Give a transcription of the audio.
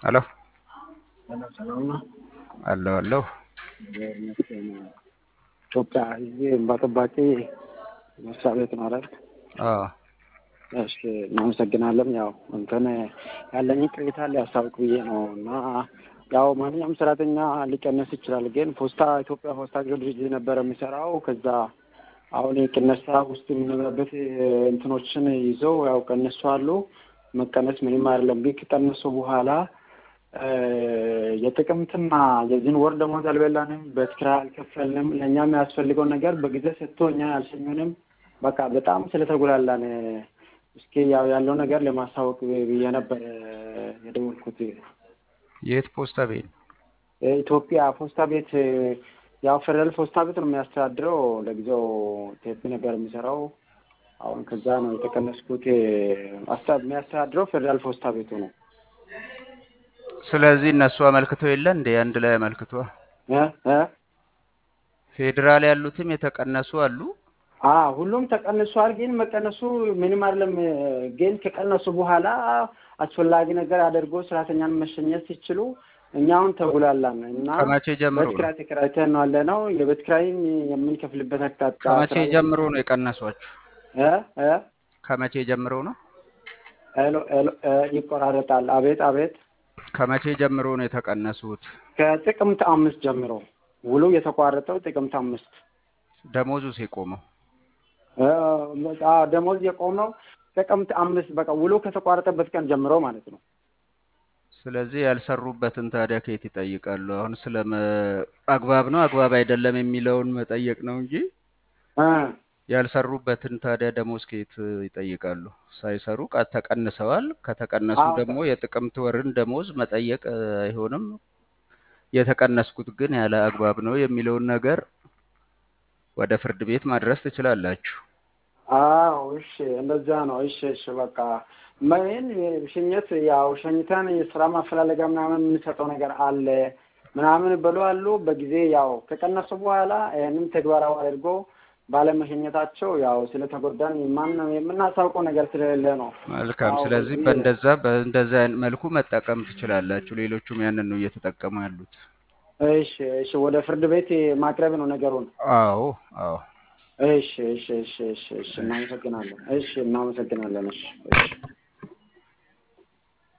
ሄሎ ሰላም ሰላም ነው። አለሁ አለሁ። እግዚአብሔር ይመስገን። ኢትዮጵያ ሕዝብ እንባ ጠባቂ መስሪያ ቤት ነው አይደል? አዎ እሺ እናመሰግናለን። ያው እንትን ያለኝ ቅሬታ ሊያስታውቅ ብዬ ነው እና ያው ማንኛውም ሰራተኛ ሊቀነስ ይችላል፣ ግን ፖስታ ኢትዮጵያ ፖስታ ድርጅት ነበረ የሚሰራው ከዛ አሁን የቅነሳ ውስጥ የምንገባበት እንትኖችን ይዘው ያው ቀነሱ አሉ። መቀነስ ምንም አይደለም፣ ግን ከቀነሱ በኋላ የጥቅምትና የዚህን ወር ደሞዝ አልበላንም፣ በትክራ አልከፈልንም። ለእኛ የሚያስፈልገው ነገር በጊዜ ሰጥቶ እኛ አልሸኙንም። በቃ በጣም ስለተጉላላን እስኪ ያው ያለው ነገር ለማስታወቅ ብዬ ነበር የደወልኩት። የት ፖስታ ቤት? ኢትዮጵያ ፖስታ ቤት ያው ፌደራል ፖስታ ቤት ነው የሚያስተዳድረው። ለጊዜው ቴፒ ነበር የሚሰራው። አሁን ከዛ ነው የተቀነስኩት። የሚያስተዳድረው ፌደራል ፖስታ ቤቱ ነው። ስለዚህ እነሱ አመልክተው የለ እንደ አንድ ላይ አመልክቷ እ እ ፌዴራል ያሉትም የተቀነሱ አሉ። አ ሁሉም ተቀንሷል። ግን መቀነሱ ምንም አይደለም። ግን ከቀነሱ በኋላ አስፈላጊ ነገር አድርጎ ሰራተኛን መሸኘት ሲችሉ እኛ አሁን ተጉላላን እና ከመቼ ጀምሮ ቤት ኪራይ ተከራይተን ነው ያለ ነው። የቤት ኪራይም የምንከፍልበት አቅጣጫ ከመቼ ጀምሮ ነው የቀነሷችሁ? እ እ ከመቼ ጀምሮ ነው? ሄሎ ሄሎ እ ይቆራረጣል። አቤት አቤት። ከመቼ ጀምሮ ነው የተቀነሱት? ከጥቅምት አምስት ጀምሮ ውሉ የተቋረጠው ጥቅምት አምስት ደሞዙስ የቆመው? እ አዎ ደሞዝ የቆመው ጥቅምት አምስት በቃ ውሉ ከተቋረጠበት ቀን ጀምሮ ማለት ነው። ስለዚህ ያልሰሩበትን ታዲያ ከየት ይጠይቃሉ? አሁን ስለ አግባብ ነው አግባብ አይደለም የሚለውን መጠየቅ ነው እንጂ እ ያልሰሩበትን ታዲያ ደሞዝ ከየት ይጠይቃሉ? ሳይሰሩ ቃ- ተቀንሰዋል። ከተቀነሱ አዎ ደግሞ የጥቅምት ወርን ደሞዝ መጠየቅ እ, አይሆንም። የተቀነስኩት ግን ያለ አግባብ ነው የሚለውን ነገር ወደ ፍርድ ቤት ማድረስ ትችላላችሁ። አዎ እሺ፣ እንደዛ ነው። እሺ እሺ፣ በቃ ምን ሽኝት ያው ሸኝተን የስራ ማፈላለጋ ምናምን የምንሰጠው ነገር አለ ምናምን ብሎ አሉ። በጊዜ ያው ከቀነሱ በኋላ ይህንም ተግባራዊ አድርጎ ባለመሸኘታቸው ያው ስለተጎዳን ማን የምናሳውቀው ነገር ስለሌለ ነው። መልካም። አዎ ስለዚህ በዚህ በእንደዛ በእንደዛ አይነት መልኩ መጠቀም ትችላላችሁ። ሌሎቹም ያንን ነው እየተጠቀሙ ያሉት። እሺ እሺ፣ ወደ ፍርድ ቤት ማቅረብ ነው ነገሩን። አዎ አዎ። እሺ እሺ እሺ እሺ እሺ፣ እሺ እናመሰግናለን። እሺ እናመሰግናለን። እሺ እሺ